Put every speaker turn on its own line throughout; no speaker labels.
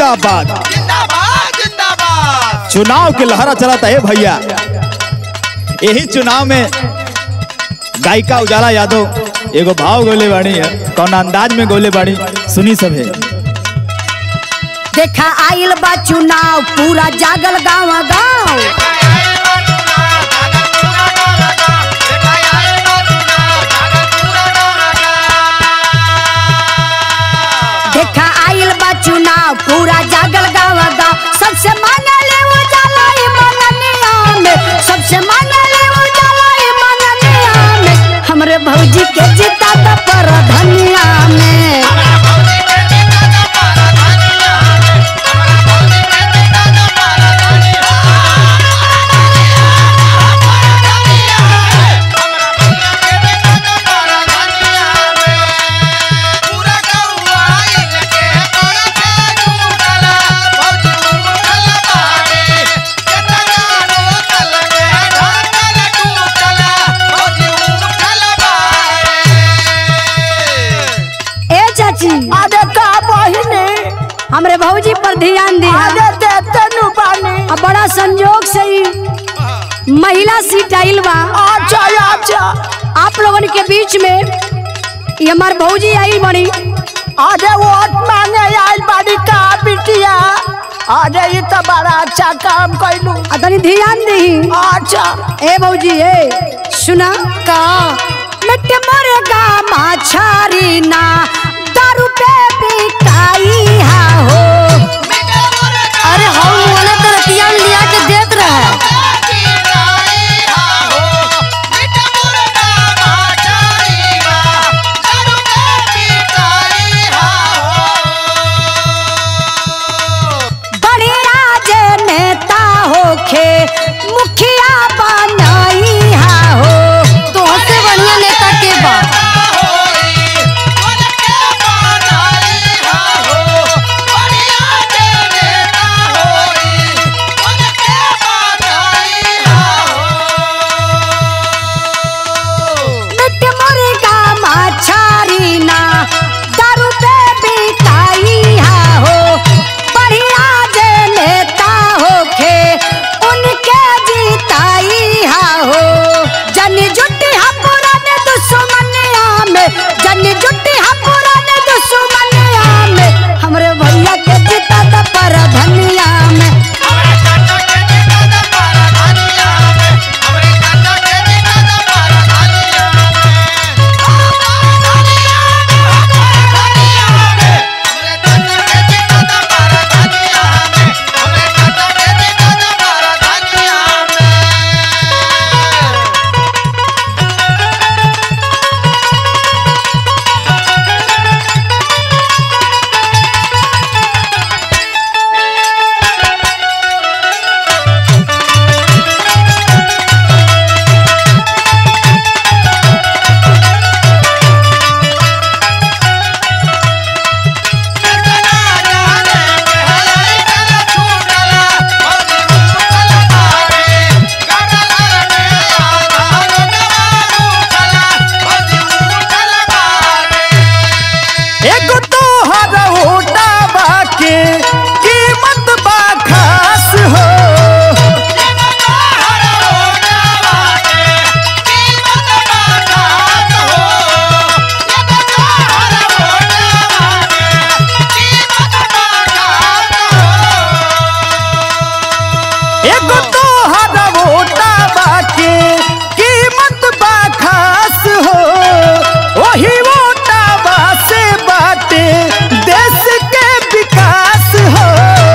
जिंदाबाद
जिंदाबाद जिंदाबाद
चुनाव के लहरा चलाता है भैया यही चुनाव में गायिका उजाला यादव एगो भाव गोले बाड़ी है कौन अंदाज में गोले बाड़ी सुनी सब है
देखा आइल बा चुनाव पूरा जागल गाँव गाँव देखा आइल बा चुनाव पूरा जागल गाँव गाँव सबसे मांगले वो जाला ई मंगनिया में सबसे मांगले वो जाला ई मंगनिया में हमरे भौजी के जीता त पर धनिया में ए चाची
अरे का बहिनी
हमरे भौजी पर ध्यान दिया
अरे देते नु बानी
अब बड़ा संजोग से ही महिला सीट आइल बा
अच्छा अच्छा
आप लोगन के बीच में ये हमार भौजी आई बड़ी
अरे वोट मांगे आइल बाड़ी का बिटिया अरे ये तो बड़ा अच्छा काम कैलू
आ तनी ध्यान दही
अच्छा
ए भौजी ए सुना का मिट मोरे गा माछारी ना दारू पे बिकाई हा हो अरे हम वाला तो रतिया में लिया के देत रहे बड़ी राज नेता होखे मुखिया बनाई हा हो तो से बढ़िया नेता के बा मिट मुर्गा माछारी ना दारू पे बिकाई हा हो बढ़िया जे नेता होखे उनके जीताई हा हो जन जुटी हा पुराने दुश्मनिया में जन जुटी हा पुराने दुश्मनिया में हमरे भैया के जीता त पर धनिया में
एगो तोहर होटा बाके कीमत बा खास हो एगो तोहर होटा बाके कीमत बा खास हो ओही वोटा बा से बाटे देश के विकास हो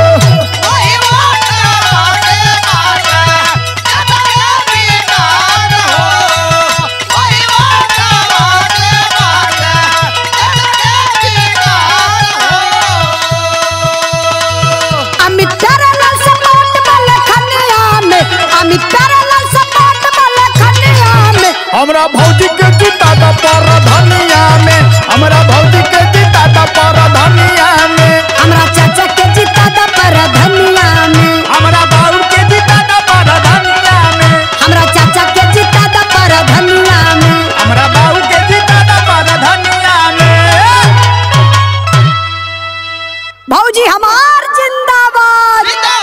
अमित प्यारेलाल सपाट वाले खनिया में अमित प्यारेलाल सपाट वाले खनिया में
हमरा भौजी के जीता द पर धनिया में हमरा भौजी के जीता द पर धनिया में
हमरा चाचा के जीता दा पर धनिया में
हमरा बाबू के जीता द पर धनिया में
हमरा चाचा के जीता दा पर धनिया में
हमरा बाबू के जीता द पर धनिया में
भौजी हमार जिंदाबाद
जिंदाबाद